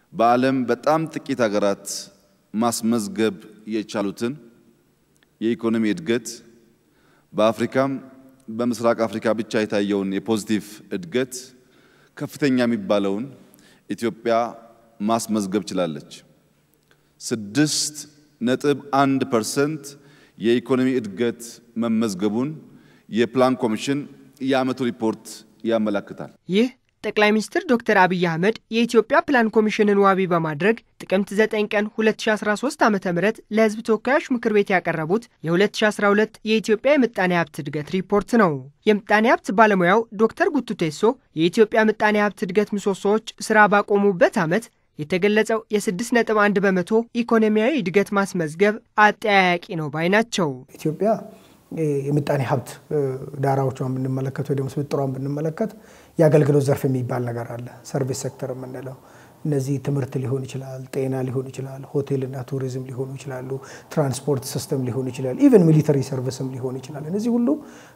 በዓለም በጣም ጥቂት ሀገራት ማስመዝገብ የቻሉትን የኢኮኖሚ እድገት በአፍሪካም በምስራቅ አፍሪካ ብቻ የታየውን የፖዚቲቭ እድገት ከፍተኛ የሚባለውን ኢትዮጵያ ማስመዝገብ ችላለች። ስድስት ነጥብ አንድ ፐርሰንት የኢኮኖሚ እድገት መመዝገቡን የፕላን ኮሚሽን የዓመቱ ሪፖርት ያመለክታል። ይህ ጠቅላይ ሚኒስትር ዶክተር አብይ አህመድ የኢትዮጵያ ፕላን ኮሚሽንን ዋቢ በማድረግ ጥቅምት 9 ቀን 2013 ዓ ም ለሕዝብ ተወካዮች ምክር ቤት ያቀረቡት የ2012 የኢትዮጵያ የምጣኔ ሀብት እድገት ሪፖርት ነው። የምጣኔ ሀብት ባለሙያው ዶክተር ጉቱ ቴሶ የኢትዮጵያ ምጣኔ ሀብት እድገት ምሰሶዎች ስራ ባቆሙበት ዓመት የተገለጸው የ6.1 በመቶ ኢኮኖሚያዊ እድገት ማስመዝገብ አጠያያቂ ነው ባይ ናቸው። ኢትዮጵያ የምጣኔ ሀብት ዳራዎቿን ብንመለከት ወይ ደግሞ ስብጥሯን ብንመለከት የአገልግሎት ዘርፍ የሚባል ነገር አለ። ሰርቪስ ሴክተር የምንለው እነዚህ ትምህርት ሊሆን ይችላል፣ ጤና ሊሆን ይችላል፣ ሆቴልና ቱሪዝም ሊሆኑ ይችላሉ፣ ትራንስፖርት ሲስተም ሊሆን ይችላል፣ ኢቨን ሚሊተሪ ሰርቪስም ሊሆን ይችላል። እነዚህ ሁሉ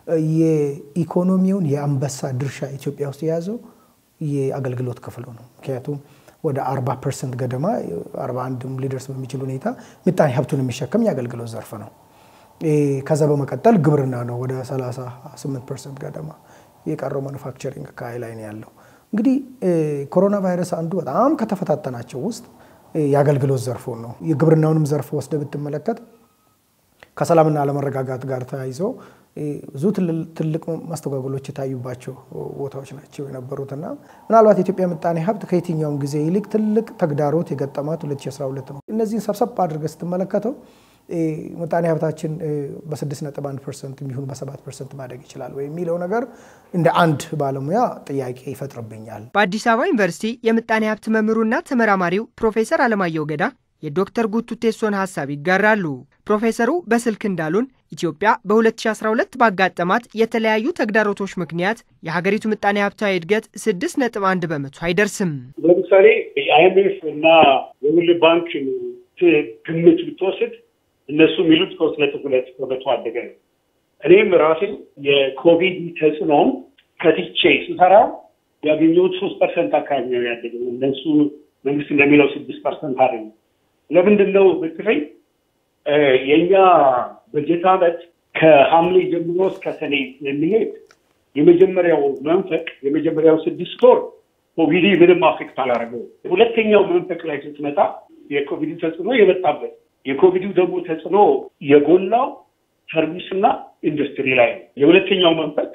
የኢኮኖሚውን የአንበሳ ድርሻ ኢትዮጵያ ውስጥ የያዘው የአገልግሎት ክፍሉ ነው። ምክንያቱም ወደ 40 ፐርሰንት ገደማ 41 ሊደርስ በሚችል ሁኔታ ምጣኔ ሀብቱን የሚሸከም የአገልግሎት ዘርፍ ነው። ከዛ በመቀጠል ግብርና ነው ወደ 38 ፐርሰንት ገደማ የቀረው ማኑፋክቸሪንግ አካባቢ ላይ ነው ያለው። እንግዲህ ኮሮና ቫይረስ አንዱ በጣም ከተፈታተናቸው ውስጥ የአገልግሎት ዘርፉን ነው። የግብርናውንም ዘርፍ ወስደ ብትመለከት ከሰላምና አለመረጋጋት ጋር ተያይዞ ብዙ ትልቅ መስተጓጎሎች የታዩባቸው ቦታዎች ናቸው የነበሩትና ምናልባት የኢትዮጵያ ምጣኔ ሀብት ከየትኛውም ጊዜ ይልቅ ትልቅ ተግዳሮት የገጠማት 2012 ነው። እነዚህን ሰብሰብ አድርገህ ስትመለከተው ምጣኔ ሀብታችን በ6.1 ፐርሰንት የሚሆን በ7 ፐርሰንት ማደግ ይችላል ወይ የሚለው ነገር እንደ አንድ ባለሙያ ጥያቄ ይፈጥርብኛል። በአዲስ አበባ ዩኒቨርሲቲ የምጣኔ ሀብት መምህሩና ተመራማሪው ፕሮፌሰር አለማየሁ ገዳ የዶክተር ጉቱ ቴሶን ሀሳብ ይጋራሉ። ፕሮፌሰሩ በስልክ እንዳሉን ኢትዮጵያ በ2012 ባጋጠማት የተለያዩ ተግዳሮቶች ምክንያት የሀገሪቱ ምጣኔ ሀብታዊ እድገት 6.1 በመቶ አይደርስም። ለምሳሌ የአይኤምኤፍ እና የወርልድ ባንክ ግምት ብትወስድ እነሱ የሚሉት ሶስት ነጥብ ሁለት በመቶ አደገ ነው። እኔም ራሴ የኮቪድ ተጽዕኖም ከትቼ ስሰራ ያገኘሁት ሶስት ፐርሰንት አካባቢ ነው ያደገው። እነሱ መንግስት እንደሚለው ስድስት ፐርሰንት አይደለም። ለምንድን ነው ብትለኝ የእኛ በጀት ዓመት ከሐምሌ ጀምሮ እስከ ሰኔ የሚሄድ የመጀመሪያው መንፈቅ የመጀመሪያው ስድስት ወር ኮቪድ ምንም አፌክት አላደረገው። ሁለተኛው መንፈቅ ላይ ስትመጣ የኮቪድ ተጽዕኖ የመጣበት የኮቪዱ ደግሞ ተጽዕኖ የጎላው ሰርቪስና ኢንዱስትሪ ላይ ነው። የሁለተኛው መንፈቅ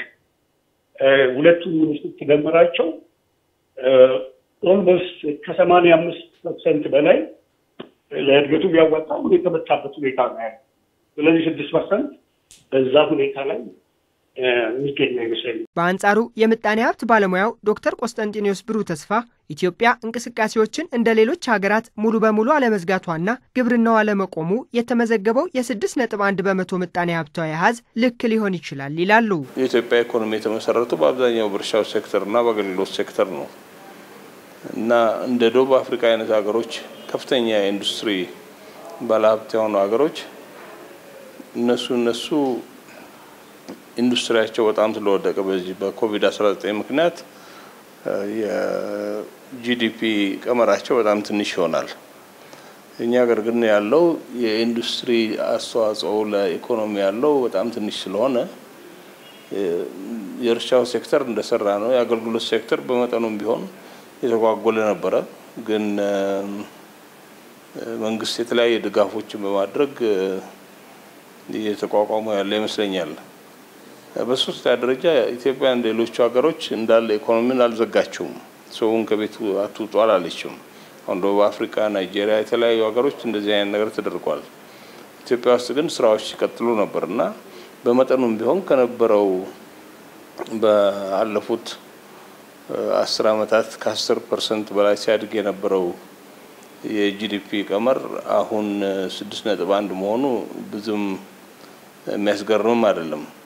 ሁለቱን ስትደምራቸው ኦልሞስት ከሰማንያ አምስት ፐርሰንት በላይ ለእድገቱ ቢያዋጣው የተመታበት ሁኔታ ነው ያለ። ስለዚህ ስድስት ፐርሰንት በዛ ሁኔታ ላይ የሚገኝ አይመስለኝም። በአንጻሩ የምጣኔ ሀብት ባለሙያው ዶክተር ቆስጠንጢኖስ ብሩህ ተስፋ ኢትዮጵያ እንቅስቃሴዎችን እንደ ሌሎች ሀገራት ሙሉ በሙሉ አለመዝጋቷና ግብርናው አለመቆሙ የተመዘገበው የስድስት ነጥብ አንድ በመቶ ምጣኔ ሀብታዊ አሃዝ ልክ ሊሆን ይችላል ይላሉ። የኢትዮጵያ ኢኮኖሚ የተመሰረቱ በአብዛኛው በእርሻው ሴክተርና በአገልግሎት ሴክተር ነው እና እንደ ደቡብ አፍሪካ አይነት ሀገሮች ከፍተኛ የኢንዱስትሪ ባለሀብት የሆኑ ሀገሮች እነሱ እነሱ ኢንዱስትሪያቸው በጣም ስለወደቀ በዚህ በኮቪድ 19 ምክንያት የጂዲፒ ቀመራቸው በጣም ትንሽ ይሆናል። እኛ ሀገር ግን ያለው የኢንዱስትሪ አስተዋጽኦ ለኢኮኖሚ ያለው በጣም ትንሽ ስለሆነ የእርሻው ሴክተር እንደሰራ ነው። የአገልግሎት ሴክተር በመጠኑም ቢሆን የተጓጎለ ነበረ። ግን መንግስት የተለያየ ድጋፎችን በማድረግ እየተቋቋሙ ያለ ይመስለኛል። በሶስተኛ ደረጃ ኢትዮጵያ እንደ ሌሎቹ ሀገሮች እንዳለ ኢኮኖሚን አልዘጋችውም። ሰውን ከቤቱ አትውጡ አላለችም። አሁን ደቡብ አፍሪካ፣ ናይጄሪያ፣ የተለያዩ ሀገሮች እንደዚህ አይነት ነገር ተደርጓል። ኢትዮጵያ ውስጥ ግን ስራዎች ሲቀጥሉ ነበር እና በመጠኑም ቢሆን ከነበረው በአለፉት አስር አመታት ከአስር ፐርሰንት በላይ ሲያድግ የነበረው የጂዲፒ ቀመር አሁን ስድስት ነጥብ አንድ መሆኑ ብዙም የሚያስገርምም አይደለም።